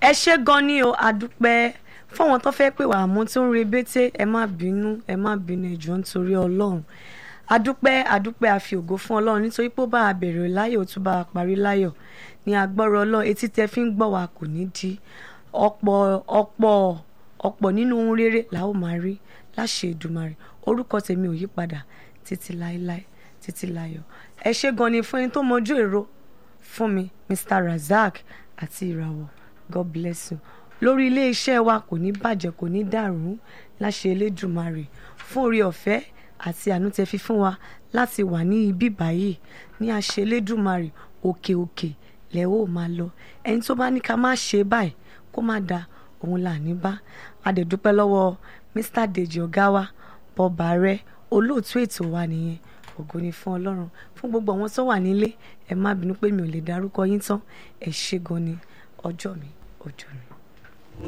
ẹ ṣé gan ni o àdúpẹ́ fọwọn tó fẹ́ pè wá àmọ́ tó ń rebété ẹ má bínú ẹ má bínú ẹjọ́ nítorí ọlọ́run àdúpẹ́ àdúpẹ́ àfi ògo fún ọlọ́run nítorí pé ó bá a bẹ̀rẹ̀ láyọ̀ ó tún bá a parí láyọ̀ ní agbọ́rọ̀ ọlọ́run etí tẹ fi ń gbọ́ wa kò ní di ọ̀pọ̀ ọ̀pọ̀ ọ̀pọ̀ nínú ohun rere la ó máa rí láṣẹ Èdùmàrè orúkọ tèmi ò yí padà títí láéláé títí láyọ̀ ẹ ṣé gan ni fún ẹni tó mọjú èrò fún mi Mr Razak àti ìràwọ̀ God bless you lórí iléeṣẹ́ wa kò ní bàjẹ́ kò ní dàrú láṣẹ Elédùmarè fún orí ọ̀fẹ́ àti àánú tẹ́ fi fún wa láti wà ní ibi báyìí ní àṣẹ Elédùmarè òkè òkè lẹ ó máa lọ ẹni tó bá ní ká má ṣe báyìí kó má da òun là ní bá adẹ̀dúpẹ́ lọ́wọ́ Mr Deji ọ̀gá wa bọ́ba rẹ olóòtú ètò wa nìyẹn ògo ni fún Ọlọ́run fún gbogbo àwọn tó wà nílé ẹ má bínú pé mi ò lè dárúkọ yín tán ẹ ṣé gan ni ọjọ́ mi ọjọ́ mi.